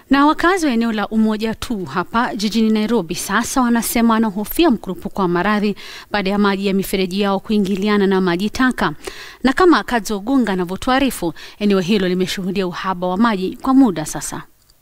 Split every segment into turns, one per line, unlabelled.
Na wakazi wa eneo la Umoja tu hapa jijini Nairobi sasa wanasema wanahofia mkurupuko wa maradhi baada ya maji ya mifereji yao kuingiliana na maji taka. Na kama Kadzo Ogunga anavyotuarifu, eneo hilo limeshuhudia uhaba wa maji kwa muda sasa.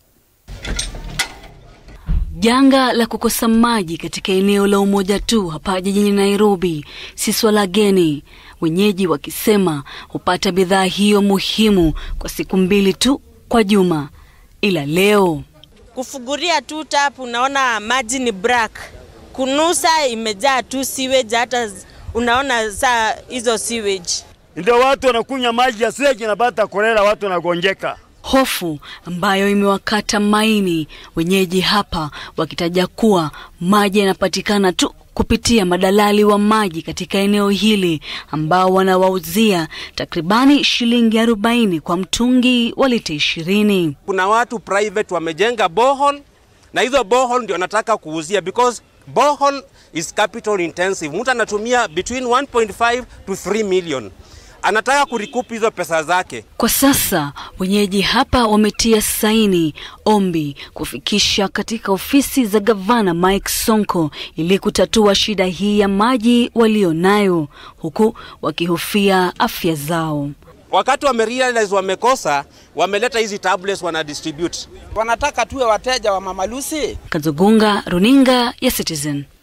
Janga la kukosa maji katika eneo la Umoja tu hapa jijini Nairobi si swala geni, wenyeji wakisema hupata bidhaa hiyo muhimu kwa siku mbili tu kwa juma, ila leo
kufuguria tu tap, unaona maji ni black, kunusa imejaa tu sewage, hata unaona saa hizo sewage
ndio watu wanakunywa maji ya sewage, napata kolera, watu wanagonjeka
hofu ambayo imewakata maini wenyeji hapa wakitaja kuwa maji yanapatikana tu kupitia madalali wa maji katika eneo hili ambao wanawauzia takribani shilingi arobaini kwa mtungi wa lita ishirini.
Kuna watu private wamejenga borehole na hizo borehole ndio nataka kuuzia because borehole is capital intensive. Mtu anatumia between 1.5 to 3 million anataka kurikupu hizo pesa zake.
Kwa sasa wenyeji hapa wametia saini ombi kufikisha katika ofisi za gavana Mike Sonko ili kutatua shida hii ya maji walionayo, huku wakihofia afya zao.
Wakati wamerealize wamekosa, wameleta hizi tablets wana distribute.
Wanataka tuwe wateja wa Mama Lucy.
Kazogunga, runinga ya Citizen.